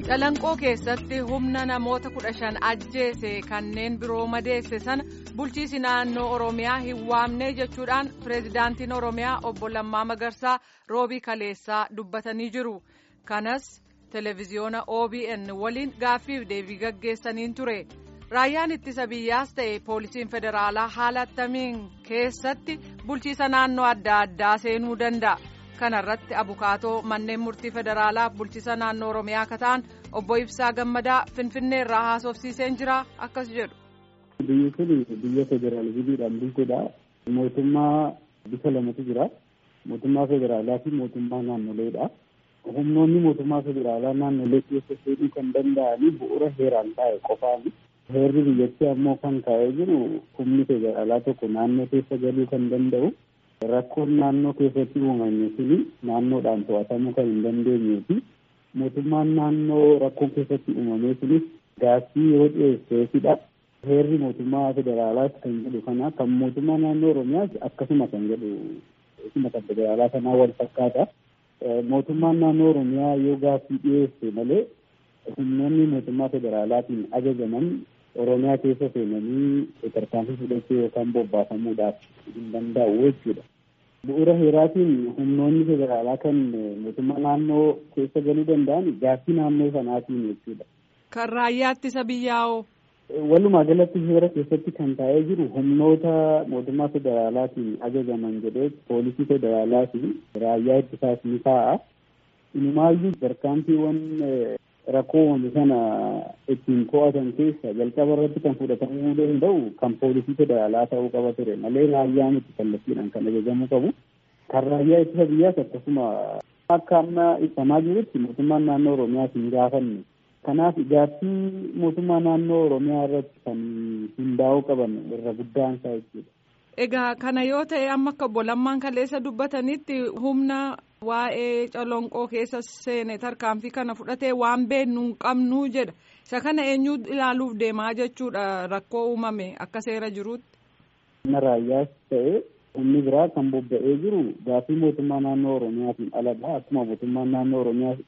Calanqoo keessatti humna namoota kudha shan ajjeese kanneen biroo madeesse sana bulchiisi naannoo Oromiyaa hin waamne jechuudhaan pireezidaantiin Oromiyaa obbo Lammaa Magarsaa roobii kaleessaa dubbatanii jiru. Kanas televezyiyoona OBN waliin gaaffiif deebii gaggeessaniin ture. Raayyaan ittisa biyyaas ta'e poolisiin federaalaa haala attamiin keessatti bulchiisa naannoo adda addaa seenuu danda'a. Kana irratti abukaatoo manneen murtii federaalaa bulchiisa naannoo Oromiyaa akka ta'an obbo Ibsaa Gammadaa Finfinnee irraa haasofsiiseen jira akkas jedhu. Biyyi kun biyya federaalizimiidhaan bultudha. Mootummaa bifa lamatu jira. Mootummaa federaalaa fi mootummaa naannoleedha. Humnoonni mootummaa federaalaa naannolee keessa seenuu kan danda'anii bu'uura heeraan taa'e qofaani. Heerri biyyattii ammoo kan kaa'ee jiru humni federaalaa tokko naannoo keessa galuu kan danda'u. Rakkoon naannoo keessatti uumame suni naannoodhaan to'atamuu kan hin dandeenyee fi mootummaan naannoo rakkoon keessatti uumame sunis gaaffii yoo dhiyeesseefidha. Heerri mootummaa federaalaas kan jedhu kana kan mootummaa naannoo Oromiyaas akkasuma kan jedhu akkasuma kan federaalaa kanaa wal fakkaata. Mootummaan naannoo Oromiyaa yoo gaaffii dhiyeesse malee humnoonni mootummaa federaalaatiin ajajaman Oromiyaa keessa seenanii tarkaanfii fudhachuu yookaan bobbaafamuudhaaf hin danda'u jechuudha. Bu'uura heeraatiin humnoonni federaalaa kan mootummaa naannoo keessa galuu danda'an gaaffii naannoo sanaatiin jechuudha. Kan raayyaa ittisa biyyaa'oo. Walumaa galatti heera keessatti kan taa'ee jiru humnoota mootummaa federaalaatiin ajajaman jedhee poolisii federaalaa fi raayyaa ittisaas ni taa'a. Inumaayyuu tarkaanfiiwwan rakkoo uumame sana ittiin to'atan keessa jalqaba irratti kan fudhatamuu danda'u kan poolisii federaalaa ta'uu qaba ture malee raayyaan itti kallattiidhaan kan ajajamuu qabu. Kan raayyaa ittisa biyyaas akkasuma akka amma ibsamaa jirutti mootummaan naannoo Oromiyaas hin gaafanne. Kanaaf gaaffii mootummaa naannoo Oromiyaa irratti kan hundaa'uu qaban irra guddaan isaa jechuudha. Egaa kana yoo ta'e amma akka obbo Lammaan kaleessa dubbatanitti humna waa'ee calonqoo keessa seene tarkaanfii kana fudhatee waan beeknu hin qabnu jedha. Isa kana eenyu ilaaluuf deemaa jechuudha rakkoo uumame akka seera jiruutti. Humna raayyaas ta'e humni biraa kan bobba'ee jiru gaaffii mootummaa naannoo Oromiyaatiin aladha. Akkuma mootummaan naannoo Oromiyaas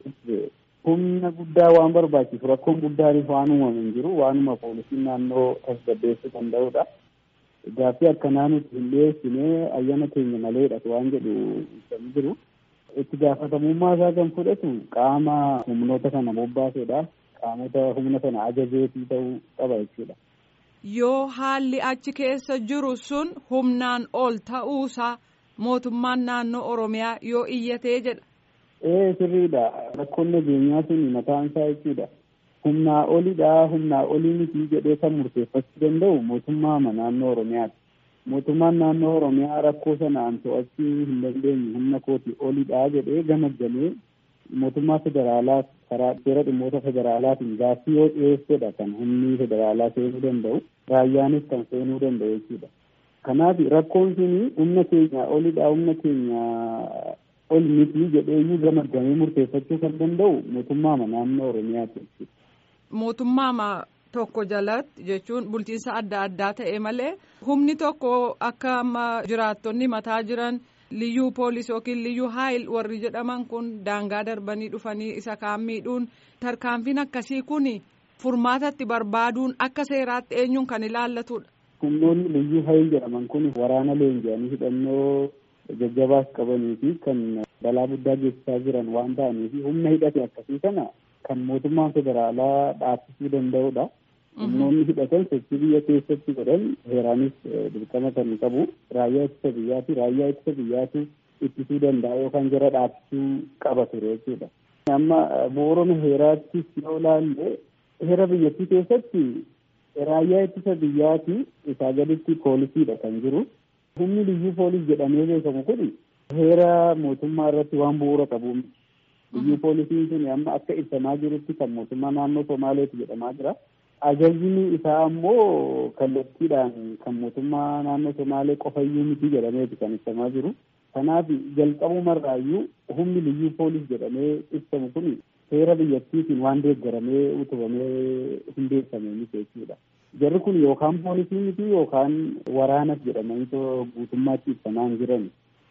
humna guddaa waan barbaachisu rakkoon guddaanis waan uumame hin jiru waanuma poolisiin naannoo tasgabbeessuu danda'udha. Gaaffii akkanaa nuti hin dhiyeessine ayyaana keenya maleedha waan jedhu ibsamee jiru. Itti gaafatamummaa isaa kan fudhatu qaama humnoota kana bobbaasedha. Qaamota humna sana ajajeetii ta'uu qaba jechuudha. Yoo haalli achi keessa jiru sun humnaan ol ta'uusaa mootummaan naannoo Oromiyaa yoo iyyatee jedha. Ee sirriidha. Rakkoon nageenyaa sun mataan isaa jechuudha. Humnaa olidha. Humnaa olii miti jedhee kan murteeffachuu danda'u mootummaa naannoo Oromiyaati. Mootummaan naannoo Oromiyaa rakkoo sanaan to'achuu hin dandeenye humna kooti olidha jedhee gamaggamee mootummaa federaalaa karaa seera dhimmoota federaalaatiin gaaffii yoo dhiyeessedha kan humni federaalaa seenuu danda'u. Raayyaanis kan seenuu danda'u jechuudha. Kanaaf rakkoon suni humna keenya olidha. Humna keenya ol miti jedhee gamaggamee murteeffachuu kan danda'u mootummaa naannoo Oromiyaati jechuudha. Mootummaa tokko jalatti jechuun bulchiinsa adda addaa ta'e malee humni tokko akka amma jiraattonni mataa jiran liyyuu poolis yookiin liyyuu haayil warri jedhaman kun daangaa darbanii dhufanii isa kaan miidhuun tarkaanfiin akkasii kun furmaatatti barbaaduun akka seeraatti eenyuun kan ilaallatudha. Humnoonni liyyuu haayil jedhaman kun waraana leenji'anii hidhannoo jajjabaas qabanii fi kan balaa guddaa geessisaa jiran waan ta'aniif humna hidhate akkasii kana kan mootummaan federaalaa dhaabsisuu danda'udha. Humnoonni hidhatan sochii biyya keessatti godhan heeraanis dirqama kan qabu raayyaa ittisa biyyaati. Raayyaa ittisa biyyaatu ittisuu danda'a yookaan jara dhaabsisuu qaba ture jechuudha. Amma bu'uuruma heeraattis yoo ilaalle heera biyyattii keessatti raayyaa ittisa biyyaati isaa gaditti poolisiidha kan jiru. Humni liyyuu poolis jedhamee beekamu kun heera mootummaa irratti waan bu'uura qabu liyyuu poolisiin sun amma akka ibsamaa jirutti kan mootummaa naannoo Somaaleeti jedhamaa jira. Ajajni isaa ammoo kallattiidhaan kan mootummaa naannoo Somaalee qofayyuu miti jedhameeti kan ibsamaa jiru. Kanaaf jalqabumarraayyuu humni liyyuu poolis jedhamee ibsamu kun seera biyyattiitiin waan deeggaramee utubamee hundeeffame miti jechuudha. Jarri kun yookaan poolisii miti yookaan waraanas jedhamanii guutummaatti ibsamaa hin jiran.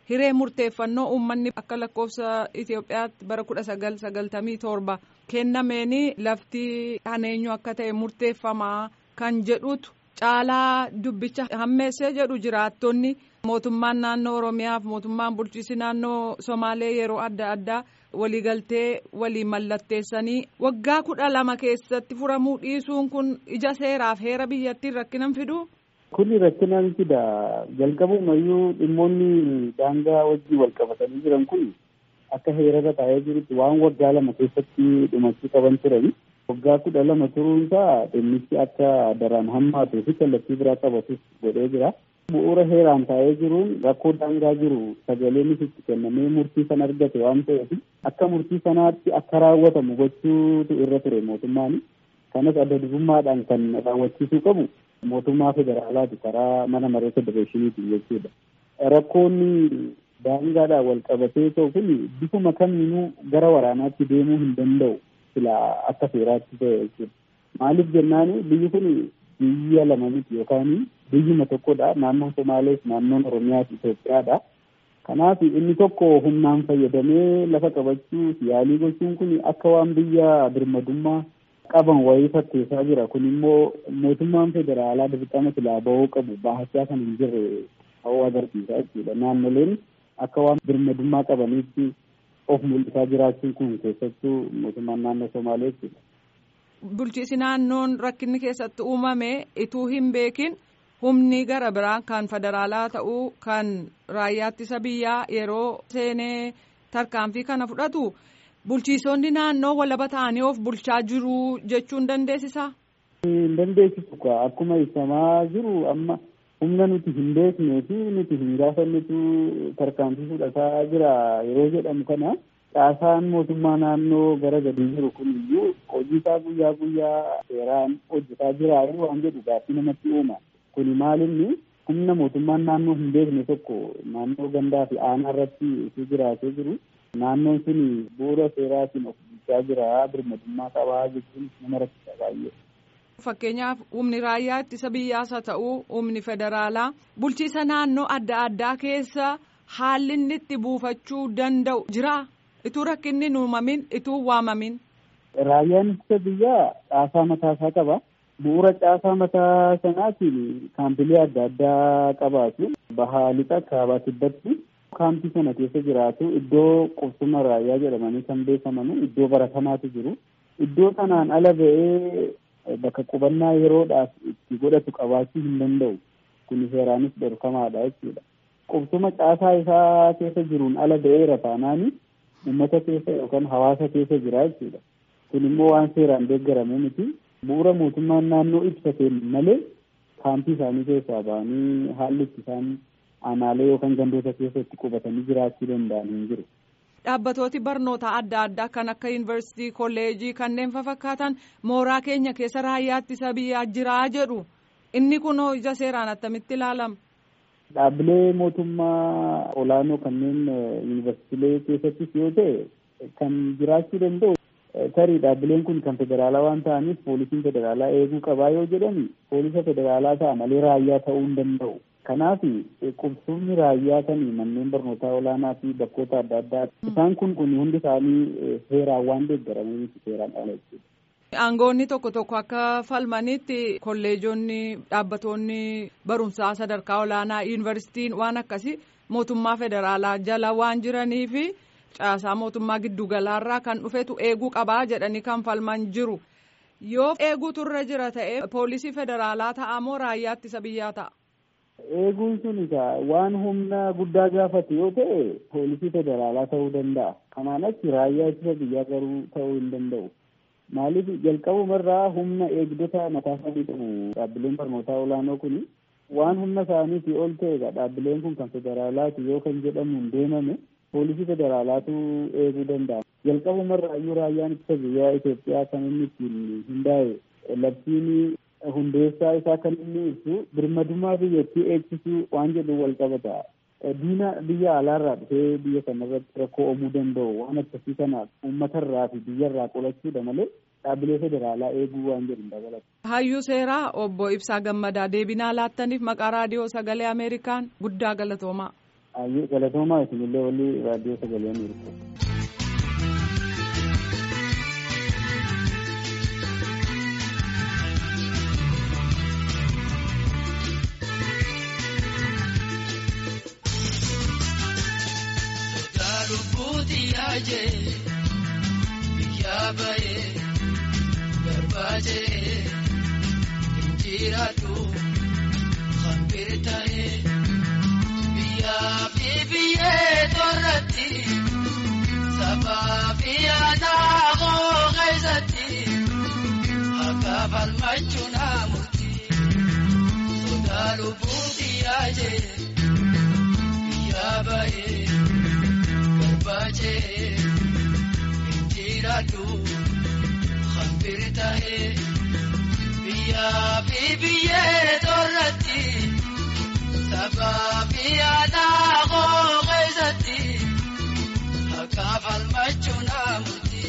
hiree murteeffannoo uummanni akka lakkoofsa Itoophiyaatti bara kudha sagal sagaltamii torba kennameeni lafti haneenyu akka ta'e murteeffamaa kan jedhutu caalaa dubbicha hammeessee jedhu jiraattonni mootummaan naannoo Oromiyaaf mootummaan bulchiinsi naannoo Somaalee yeroo adda addaa waliigaltee walii mallatteessanii waggaa kudha lama keessatti furamuu dhiisuun kun ija seeraaf heera biyyattiin rakkinan fiduu. Kuni rakkinaan fida jalqabumayyuu dhimmoonni daangaa wajjii wal qabatanii jiran kun akka heerarra taa'ee jirutti waan waggaa lama keessatti dhumachuu qaban turani. Waggaa kudha lama turuunsaa dhimmichi akka daraan hammaatuu fi kallattii biraa qabatus godhee jira. Bu'uura heeraan taa'ee jiruun rakkoo daangaa jiru sagaleenis itti kennamee murtii sana argate waan ta'eef akka murtii sanaatti akka raawwatamu gochuutu irra ture mootummaan. Kanas adda durummaadhaan kan raawwachiisuu qabu mootummaa federaalaati karaa mana maree federeeshiniiti jechuudha. Rakkoonni daangaadhaan wal qabatee ta'u kun bifuma kamiinuu gara waraanaatti deemuu hin danda'u sila akka seeraatti ta'e jechuudha. Maaliif jennaan biyyi kun biyya lama miti yookaan biyyuma tokkodha. Naannoon Somaalees naannoon Oromiyaas Itoophiyaadha. Kanaaf inni tokko humnaan fayyadamee lafa qabachuu yaalii gochuun kun akka waan biyya birmadummaa qaban wayii fakkeessaa jira. Kun immoo mootummaan federaalaa dirqama silaa bahuu qabu bahachaa kan hin jirre ta'uu agarsiisa jechuudha. Naannoleen akka waan birmadummaa qabaniitti of mul'isaa jiraachuun kun keessattuu mootummaan naannoo Somaalee jechuudha. Bulchiinsi naannoon rakkinni keessatti uumame ituu hin beekin humni gara biraa kan federaalaa ta'uu kan raayyaa ittisa biyyaa yeroo seenee tarkaanfii kana fudhatu bulchiisonni naannoo walaba ta'anii of bulchaa jiru jechuun dandeessisaa? Hin dandeessisu akkuma ibsamaa jiru amma humna nuti hin beeknee fi nuti hin gaafannetu tarkaanfii fudhataa jira yeroo jedhamu kana. Caasaan mootummaa naannoo gara gadii jiru kun iyyuu hojii isaa guyyaa guyyaa seeraan hojjetaa jira waan jedhu gaaffii namatti uuma. Kuni maalinni humna mootummaan naannoo hin beekne tokko naannoo gandaa fi aanaa irratti itti jiraatee jiru. Naannoon sun bu'uura seeraatiin of bulchaa jira birmadummaa qabaa jechuun nama rakkisa baay'ee. Fakkeenyaaf humni raayyaa ittisa biyyaas haa ta'u humni federaalaa bulchiisa naannoo adda addaa keessa haalli inni itti buufachuu danda'u jira. Ituu rakkinni hin uumamin ituu waamamin. Raayyaan ittisa biyyaa caasaa mataasaa qaba. Bu'uura caasaa mataa sanaatiin kaampilee adda addaa qabaatu. Bahaa lixa kaabaa kibbatti kaampii sana keessa jiraatu iddoo qubsuma raayyaa jedhamanii kan beekaman iddoo baratamaatu jiru. Iddoo kanaan ala ba'ee bakka qubannaa yeroodhaaf itti godhatu qabaachuu hin danda'u. Kun seeraanis dhorkamaadha jechuudha. Qubsuma caasaa isaa keessa jiruun ala ba'eera taanaani. uummata keessa yookaan hawaasa keessa jira jechuudha. Kun immoo waan seeraan deeggaramuu miti. Bu'uura mootummaan naannoo ibsateen malee kaampii isaanii keessaa ba'anii haalli itti isaan aanaalee yookaan gandoota keessa itti qubatanii jiraachuu danda'an hin jiru. Dhaabbatooti barnoota adda addaa kan akka yuunivarsiitii, kolleejii kanneen fakkaatan mooraa keenya keessa raayyaa ittisa biyyaa jiraa jedhu. Inni kunoo ija seeraan attamitti ilaalama? Dhaabbilee mootummaa olaanoo kanneen yuunivarsiitiilee keessattis yoo ta'e kan jiraachuu danda'u tarii dhaabbileen kun kan federaalaa waan ta'aniif poolisiin federaalaa eeguu qabaa yoo jedhani poolisa federaalaa ta'a malee raayyaa ta'uu hin danda'u. Kanaaf qubsumni raayyaa kan manneen barnootaa olaanaa fi bakkoota adda addaa isaan kun kun hundi isaanii seeraan waan deeggaramaniif seeraan ala jechuudha. Aangoonni tokko tokko akka falmanitti kolleejonni dhaabbatoonni barumsaa sadarkaa olaanaa yuunivarsiitiin waan akkasii mootummaa federaalaa jala waan jiranii fi caasaa mootummaa giddugalaarraa kan dhufetu eeguu qabaa jedhanii kan falman jiru. Yoo eeguutu irra jira ta'e poolisii federaalaa ta'a moo raayyaa ittisa biyyaa ta'a? Eeguun sun egaa waan humna guddaa gaafate yoo ta'e poolisii federaalaa ta'uu danda'a. Kanaan achi raayyaa ittisa biyyaa garuu ta'uu hin danda'u. Maaliif jalqabumarraa humna eegdota mataa isaanii qabu dhaabbileen barnootaa olaanoo kun waan humna isaaniitii ol ta'e dhaabbileen kun kan federaalaati yoo kan jedhamuun deemame poolisii federaalaatu eeguu danda'a. Jalqabumarraa iyyuu raayyaan ittisa biyyaa Itoophiyaa kan inni ittiin hundaa'e labsiin hundeessaa isaa kan inni ibsu birmadummaa biyyattii eegsisuu waan jedhu wal qabata. diina biyya alaarraa dhufee biyya kanarratti rakkoo uumuu danda'u waan akkasii kanaaf uummatarraa fi biyyarraa qolachuudha malee dhaabbilee federaalaa eeguu waan jedhu dabalata. Hayyuu seeraa obbo Ibsaa Gammadaa deebinaa laattaniif maqaa raadiyoo sagalee Ameerikaan guddaa galatoomaa. Galatoomaa isinillee walii raadiyoo sagalee Ameerikaa. Yaajee biyyaa bayee barbaajee injiraatu hambiri ta'ee biyyaa fi biyyee torratti sabaa fi aanaa hooqeessatti akka falmachuu naamutti sodaa lubbuuti yaajee biyyaa bayee. Baajee injiraatu hambiri ta'ee biyyaa fi biyyee torratti sabaa fi aanaa hooqeessatti akka falmachuu naamutti.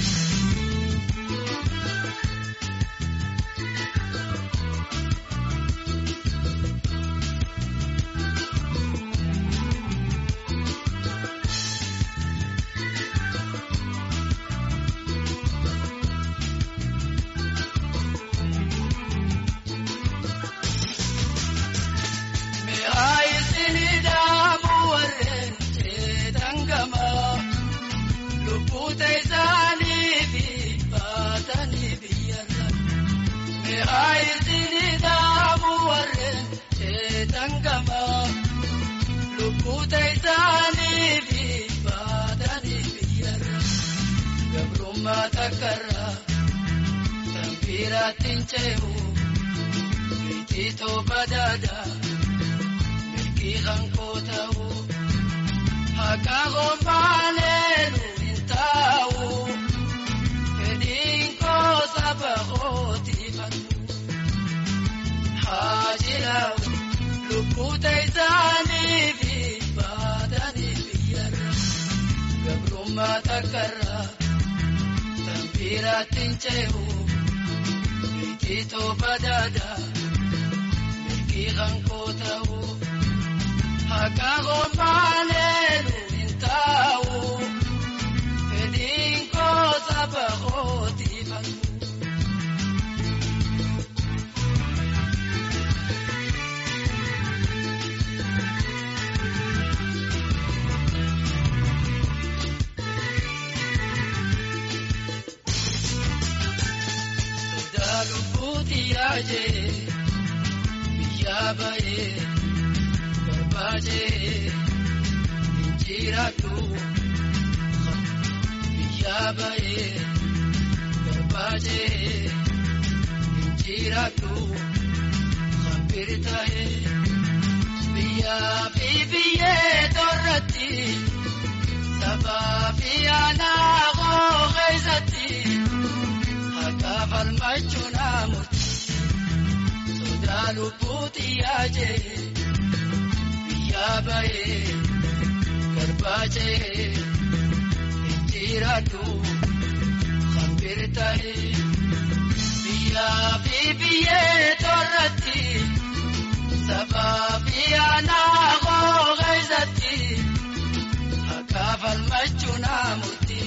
Takarraa sanbiiraatiin cehu biititoo badaadaa mirgi hankoo ta'u haqa hombaaneelu hin taa'u fedhiin koo saba hootifatu haa jiraatu lubbuu ta'isaanii fi baatanii biyyarra gabrummaa takarraa. Sanbiiraatiin cehu biititoo badaadaa mirgi hankoo ta'u haqa hombaaneelu hin taa'u fedhiin koo saba hootifatu. Yaajee biyyaa bayee barbaajee injiraatu biyyaa bayee barbaajee injiraatu hambiri ta'ee biyyaa fi biyyee torratti sabaa fi aanaa hooqeessatti akka falmachuu naamutti. Lubbuuti yaajee biyyaa bayee garbaajee injiraatu hambiri ta'ee biyyaa fi biyyee torratti sabaa fi aanaa hooqeessatti akka falmachuu naamutti.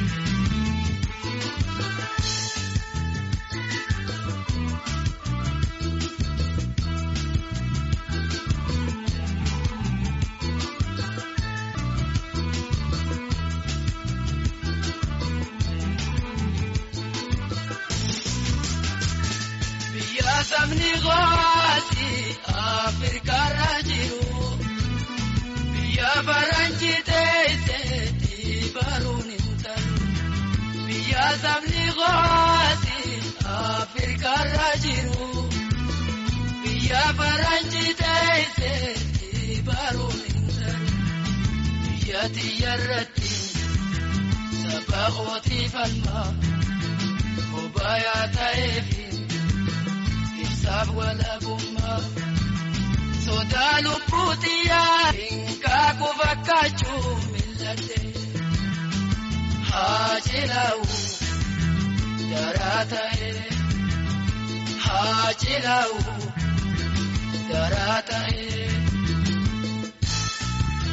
Sabni gooti Afrikaarra jiru biyya faranjii teessee baruun hin talu. Biyya sabni gooti Afrikaarra jiru biyya faranjii teessee baruun hin talu. Biyya xiyyarratti saba hootii falmaa obaayaa ta'eefi. Saaf walabummaa sodaa lubbuuti yaa hinkaaku fakkaachuu milladhee haa jilaa'u daraa ta'ee haa jilaa'u daraa ta'ee.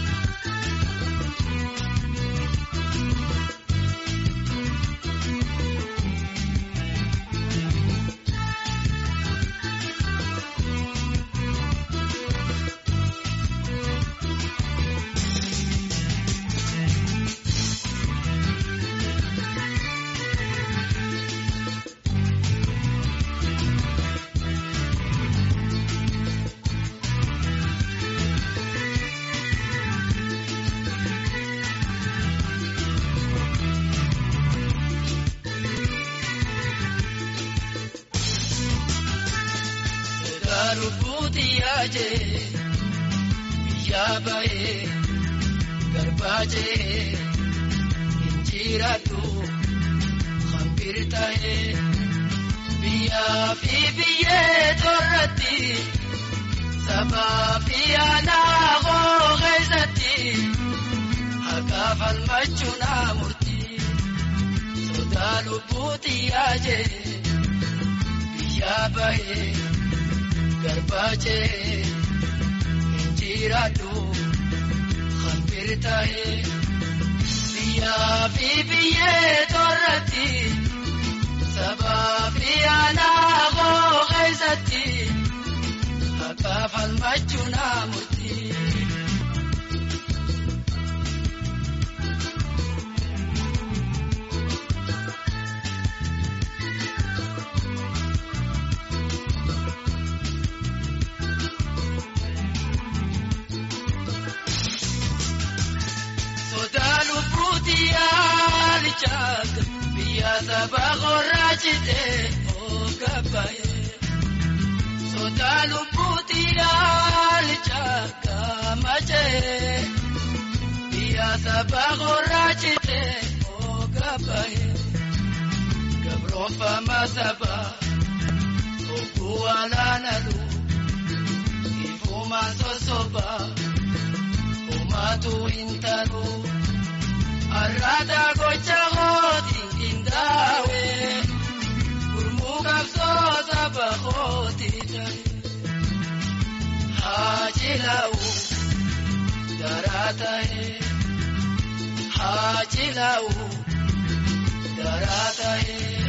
Sodaalubuuti yaajee biyyaa bahee garbaajee injiraatu hambir tahee biyyaa fi biyyee torratti sabaa fi aanaa koo keessatti haqaa falmachuu naa murtii sodaalubuuti yaajee biyyaa bahee. garbaajee injiraadhu hambir tahee biyyaa fi biyyee torratti sabaa fi aanaa koo keessatti haqaa falmachuu naa murtii. Chaaka biyya saba qorraachite oogabaye sodaa lubbuuti yaali chaaka machee biyya saba qorraachite oogabaye gabroonfama saba oguu alaanalu ifumaan sosoba homaatu hin talu. Arrata gocha hooti qindaa'e gurmuu qabsoo saba hooti ta'e haajilaa'u daraa ta'e haajilaa'u daraa ta'e.